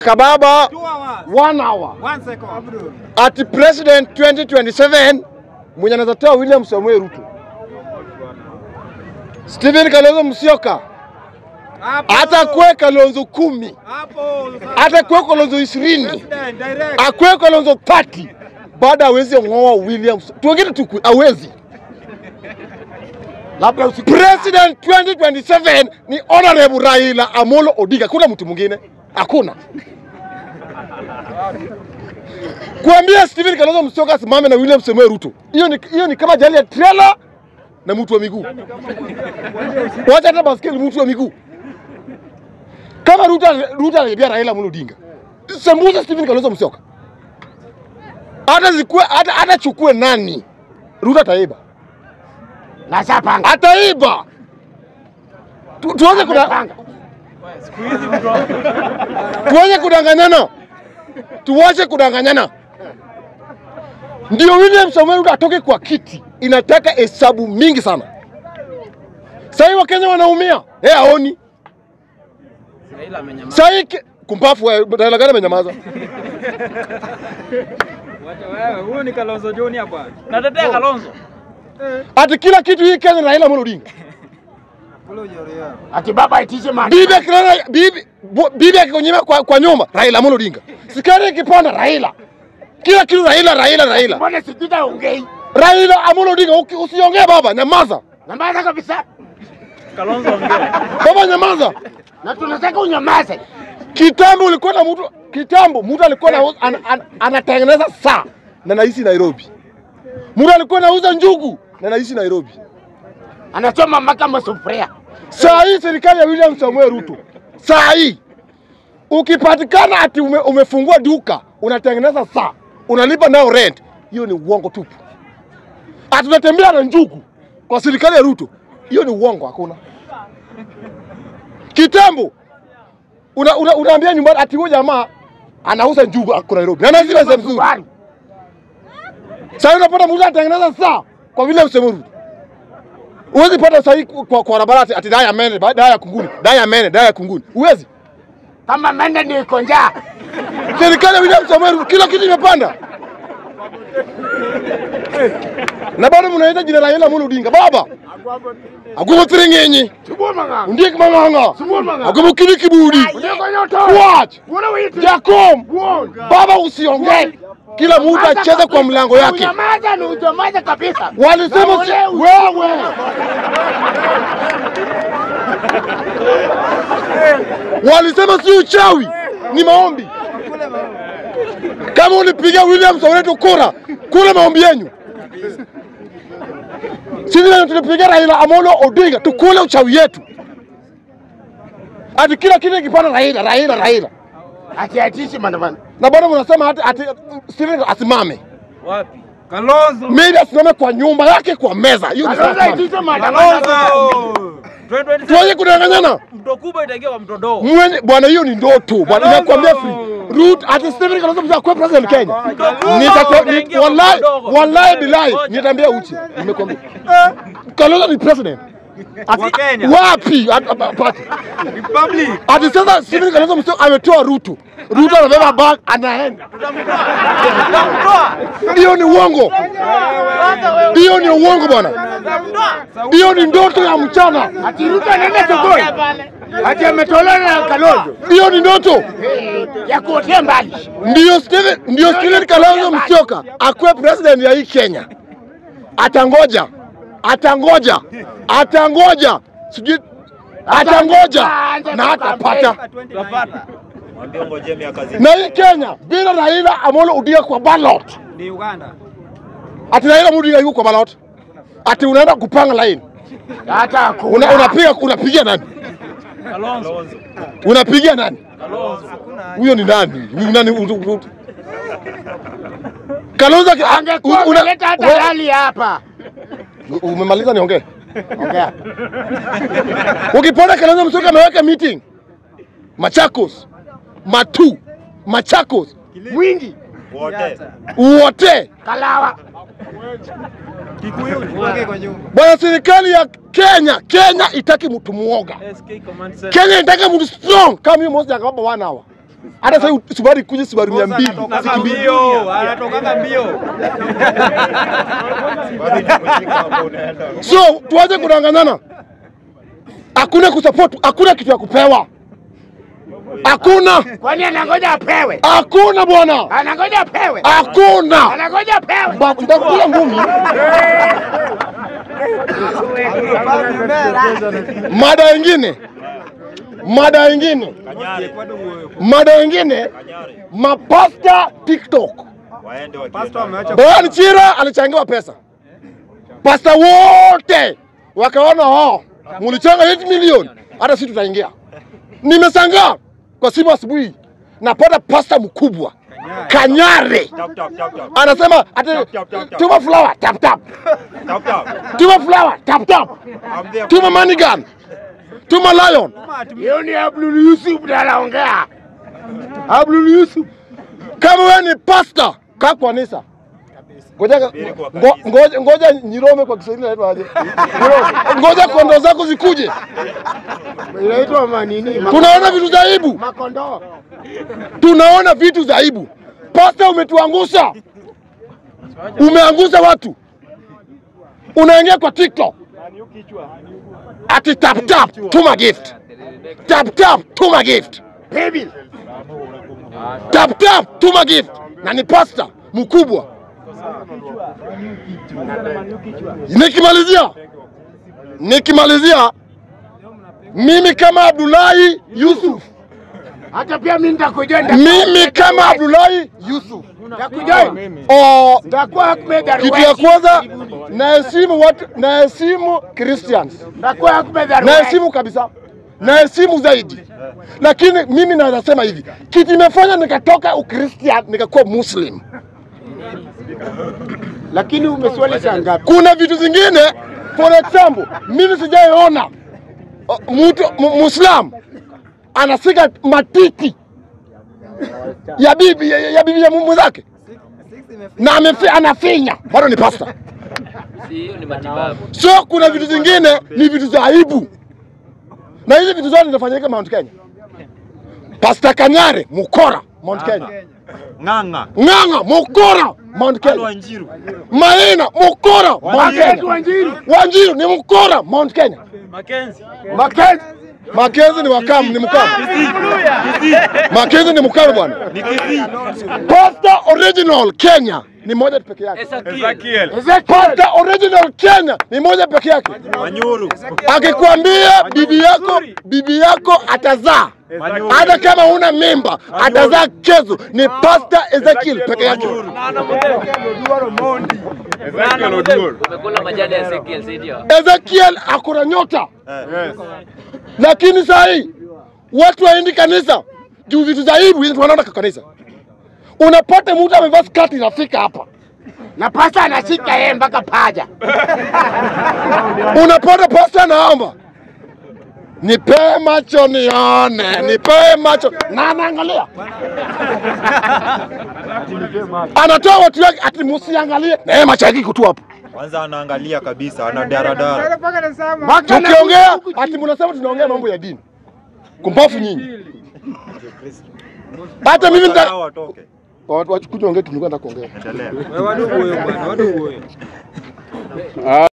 Kababa Two hours. one hour One second. ati president 2027 mwenye anaweza toa William Samuel Ruto, Stephen Kalonzo Musyoka, Hapo. hata kwe Kalonzo kumi, Hapo. hata kwe Kalonzo ishirini, President, direct. akwe Kalonzo 30 bado hawezi ng'oa William, tuwengine tuku hawezi labda usiku President 2027 ni Honorable Raila Amolo Odinga, kuna mtu mwingine hakuna. Kuambia Stephen Kalonzo Musyoka asimame na William Samoei Ruto, hiyo ni, hiyo ni kama jali ya trailer na mtu wa miguu. Wacha hata baskeli, mtu wa miguu. Kama Ruto Ruto anaibia Raila Amolo Odinga, sembuza Stephen Kalonzo Musyoka, hata zikue hata hata chukue nani, Ruto ataiba na shapanga ataiba. Tu, tuanze kuda, Amepanga. tuanze kudanganyana, tuwache kudanganyana. Ndio William Samoei Ruto atoke kwa kiti, inataka hesabu mingi sana. Sasa hivi Wakenya wanaumia, eh, aoni Raila amenyamaza. sasa hii kumpafu wewe, Raila gani amenyamaza? Wacha wewe, huyu ni Kalonzo Junior bwana. Natetea Kalonzo. Ati kila kitu hii Kenya ni Raila Amolo Odinga. ati baba itishe Bibi maandamano. akilala bibi bu- bibi akikunyima kwa, kwa nyumba Raila Amolo Odinga. Sikari ikipanda Raila. Kila kitu Raila Raila Raila. Mbona sikita ongei? Raila Amolo Odinga uki- usiongee baba, nyamaza. Nyamaza kabisa. Kalonzo ongea. Baba nyamaza. Na tunataka unyamaze. Kitambo ulikuwa na mtu kitambo mtu alikuwa na an, an, anatengeneza saa na naishi Nairobi. Mtu alikuwa anauza njugu na naishi Nairobi. Anachoma mpaka masufuria. Saa hii serikali ya William Samuel Ruto, saa hii ukipatikana ati ume, umefungua duka unatengeneza saa unalipa nayo rent, hiyo ni uongo tupu. Ati unatembea na njugu kwa serikali ya Ruto, hiyo ni uongo, hakuna. Kitambo una, una, unaambia nyumbani ati huyo jamaa anauza njugu ako Nairobi na anaishi pesa mzuri. Subaru. Sasa unapata mtu anatengeneza saa kwa William Samoei Ruto. Huwezi pata saa hii kwa, kwa barabara ati- ati daya mene, ba- daya kunguni, daya mene, daya kunguni. Huwezi. Kama mende ni iko njaa. Serikali ya William Samoei Ruto kila kitu imepanda. Na bado mnaita jina la Raila Amolo Odinga. Baba. Akubo tiringenyi. Chubua manga. Ndiye kimanganga. Chubua manga. Akubo kili kibudi. Uneko nyoto. Watch. Bwana witi. Jakom. Buon. Baba usiongee. Kila mtu acheze kwa mlango yake. Unyamaza ni unyamaza kabisa. Walisema si Na ule wewe. Walisema si uchawi, ni maombi. Kama ulipiga William Soweto kura, kura maombi yenyu. Sisi ndio tulipiga Raila Amolo Odinga, tukule uchawi yetu. Ati kila kitu kipanda Raila, Raila, Raila. Ati atishi maandamano. Na bado mnasema ati, ati Stephen asimame. Wapi? Kalonzo. Maybe asimame kwa nyumba yake kwa meza. Hiyo ni Kalonzo sawa. itishe maandamano. Kalonzo. Tuache kudanganyana. Mto kubwa itaingia kwa mto dogo. Mwenye bwana, hiyo ni ndoto bwana, Kalonzo! nakwambia free root ati Stephen Kalonzo mzee akuwe president Kenya. Kalonzo! Nitatoa ni- Utaingia wallahi mdogo. wallahi bilahi Ngoja. nitaambia uchi. Nimekwambia. Kalonzo ni president. Ati- Wa Kenya. Wapi? Ati- ati- ati- Republic. Ati sasa Stephen Kalonzo mzee ametoa Ruto. Ruto anabeba bag anaenda. Tutamtoa. Hiyo ni uongo. Kwanza wewe. Hiyo ni uongo bwana. Tutamtoa. Hiyo ni ndoto ya mchana. Ati Ruto anaenda sokoni. Ati ametolewa na Kalonzo. Hiyo ni ndoto. Eh, Ya kuotea mbali. Ndio Steven, ndio Steven Kalonzo Musyoka akuwe president ya hii Kenya. Atangoja, atangoja, atangoja, sijui atangoja na atapata. Tutapata. Na hii Kenya bila Raila Amolo Odinga kwa ballot, Ni Uganda. ati Raila Amolo Odinga yuko kwa ballot, ati unaenda kupanga line, Hata hakuna. una, unapiga unapigia nani? Kalonzo. Unapigia nani? Kalonzo. Huyo ni nani? Huyu nani? U- u- u- Kalonzo aki- Angekuwa una- umeleta hata we- rali hapa. Umemaliza niongee? Ongea. Ukipona Kalonzo Musyoka ameweka meeting Machakos, Matu, Machakos, Mwingi. wote Kalawa. Kikuyu. Uongee kwa nyumba. bwana. Serikali ya Kenya, Kenya itaki mtu muoga. SK Command Center. Kenya itaki mtu strong kama huyu Moses Jakababa one hour. Hata sasa Subaru ikuje Subaru mia mbili Anatoka mbio, anatoka mbio. So tuanze kudanganyana, hakuna kusupport, hakuna kitu ya kupewa, hakuna, Kwani anangoja apewe? hakuna bwana, Anangoja apewe? hakuna. Anangoja apewe? Ba- Nitakula ngumi. Mada ingine, mada ingine, mada ingine, mapasta TikTok. Pastor ameacha Brian Chira alichangiwa pesa, pasta wote wakaona oh, mulichanga 8 milioni, hata sisi tutaingia. Nimeshangaa kwa simu asubuhi, napata pasta mkubwa Kanyare anasema ati tuma flower tap tap, tuma flower tap tap, tuma money gun, tuma lion. Hiyo ni Abdul Yusuf ndiye anaongea. Abdul Yusuf, kama wewe ni pasta, kaa kwa nisa. Ngoja ngo- ngoja ngoja Nyirome kwa Kiswahili inaitwa aje? Nyirome. Ngoja kondoo zako zikuje. Inaitwa manini? Tunaona vitu za aibu, Makondoo. tunaona vitu za aibu. Pasta, umetuangusha, umeangusha watu. Unaingia kwa TikTok ati tap tap, tuma gift, tap tap, tuma gift, Baby. tap tap, tuma gift, na ni pasta mkubwa. Nikimalizia, nikimalizia, mimi kama Abdullahi Yusuf, Hata pia mimi nitakujoin. mimi kama Abdullahi Yusuf nitakujoin. oh, Nitakuwa Ahmed kitu ya Arwesi. kwanza naheshimu watu, naheshimu Christians, Nitakuwa Ahmed Arwesi. naheshimu kabisa, naheshimu zaidi, lakini mimi naweza sema hivi, kitu imefanya nikatoka Ukristian nikakuwa Muslim. Lakini umeswali saa ngapi? Kuna vitu zingine, for example, mimi sijaiona uh, mtu mu- Muislam anasika matiti ya bibi ya, ya bibi ya mwenzake na amefi, anafinya bado ni pasta. hiyo ni matibabu. So kuna vitu zingine ni vitu za aibu, na hizi vitu zote zinafanyika Mount Kenya. Pasta Kanyare mukora Mount Kenya, ng'ang'a. Ng'ang'a mukora Mount Kenya, Wanjiru. Maina mukora Mount Yesu Kenya, Wanjiru. Wanjiru ni mukora Mount Kenya. Makenzi. Makenzi ni wakamu, ni mkamu. Makenzi ni mkamu bwana. Pasta original Kenya ni moja tu peke yake. Ezekiel. Pasta original Kenya ni moja peke yake. Manyuru. Akikwambia bibi yako bibi yako atazaa hata kama huna mimba atazaa kezo, ni Pasta Ezekiel peke yake. Umekula majani ya Ezekiel, si ndio? Ezekiel akuna nyota, lakini saa hii watu waendi kanisa juu vitu za aibu hizi wanaona kwa kanisa. Unapata mtu amevaa skati inafika hapa, Na pasta anashika yeye mpaka paja. unapata pasta anaomba nipe macho nione, nipe macho na anaangalia, anatoa watu wake ati musiangalie, na yeye macho yake iko tu hapo. Kwanza anaangalia kabisa, ana daradara. Mpaka na- Tukiongea ati mnasema tunaongea mambo ya dini, kumbafu nyinyi. Hata mimi nita Sawa, watoke. watu wakuja ongea, tulikuwa nataka kuongea. Endelea. Wadugu huyo bwana, wadugu huyo.